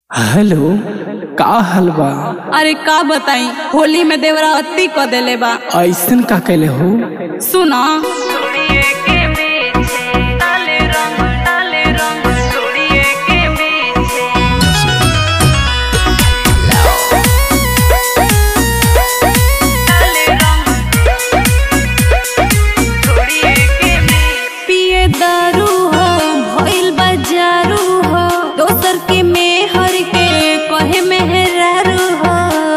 hello का हाल बा अरे का बताई होली में देवरा अति क देले बा ऐसन का कैले हो सुना पिए दारू हो भइल बाजारू हो दोसर के मेहर के कहे मेहरारू हो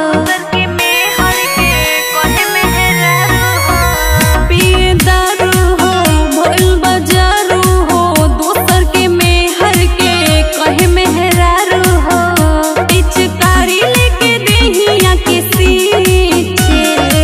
पिए दारू हो भइल बाजारू हो दोसर के मेहर के कहे मेहरारू हो पिचकारी लेके देहिया के सींचे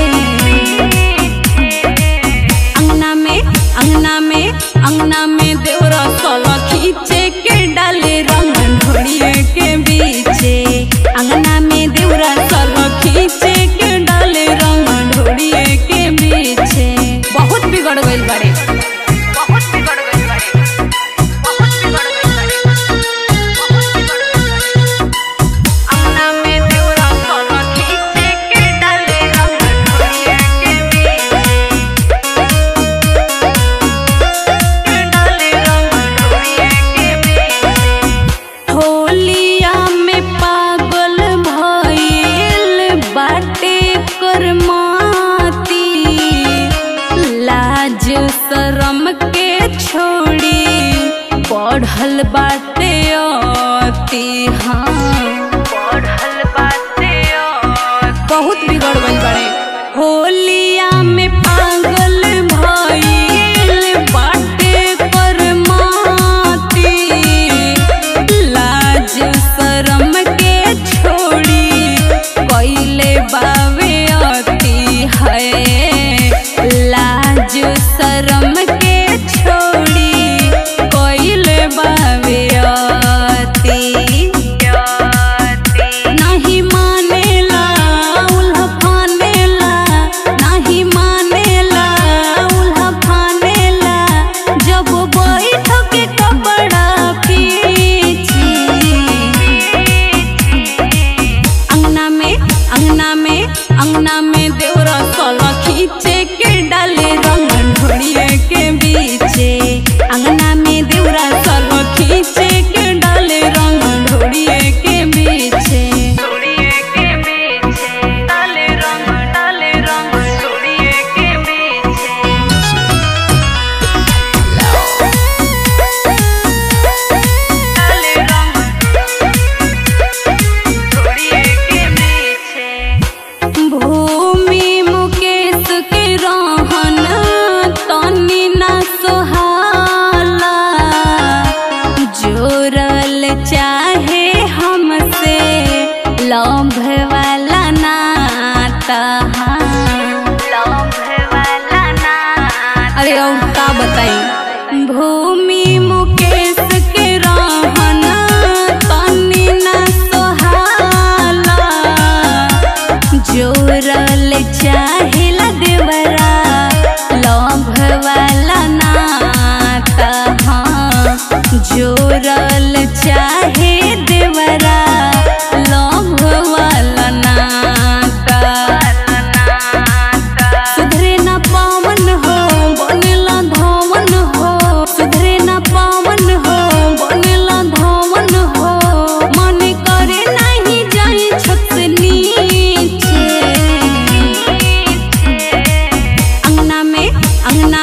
अंगना में अंगना में अंगना में देवरा सोला खींचे के डाले रंग ढोड़िए के बीचे अंगना में देवरा सोला खींचे के डाले रंग ढोड़िए के बीचे बहुत बिगड़ गइल बारे बहुत बिगड़ गइल बारे बहुत बिगड़ गइल बारे बहुत बिगड़ गइल बारे अंगना में देवरा सोला खींचे के डाले रंग ढोड़िए के बीचे होलिया में पागल भइल बाटे करमाती लाज शरम के छोड़ी बढ़ल बाटे अति हाँ बढ़ल बाटे बहुत बिगड़ गइल बाड़े होलिया में पागल भइल बाटे करमाती लाज शरम के छोड़ी कइले बावे अति है लाज शरम के छोड़ी कइले बावे अति नहीं मानेला उल्हा फानेला नहीं मानेला उल्हा फानेला जब बैठ के कपड़ा पीछे अंगना में अंगना में अंगना में देवरा सोला खींचे के डाले रंग ढोड़िए के बीचे अंगना में देवरा सोला खींचे के डाले रंग ढोड़िए के बीचे भूमि मुकेश के रहन तनी ना सोहाला जोरल चाहे हमसे लंभ वाला नाता अरे और का बताई भूमि मुकेश के रहन तनी ना सोहाला जोरल चाहिला देवरा लंभ वाला नाता हाँ जोरल चाहे देवरा लंभ वाला नाता सुधरे ना पावन हो बनेला धवन हो सुधरे ना पावन हो बनेला धवन हो मन करे नहीं जाई छत से नीचे अंगना में अंगना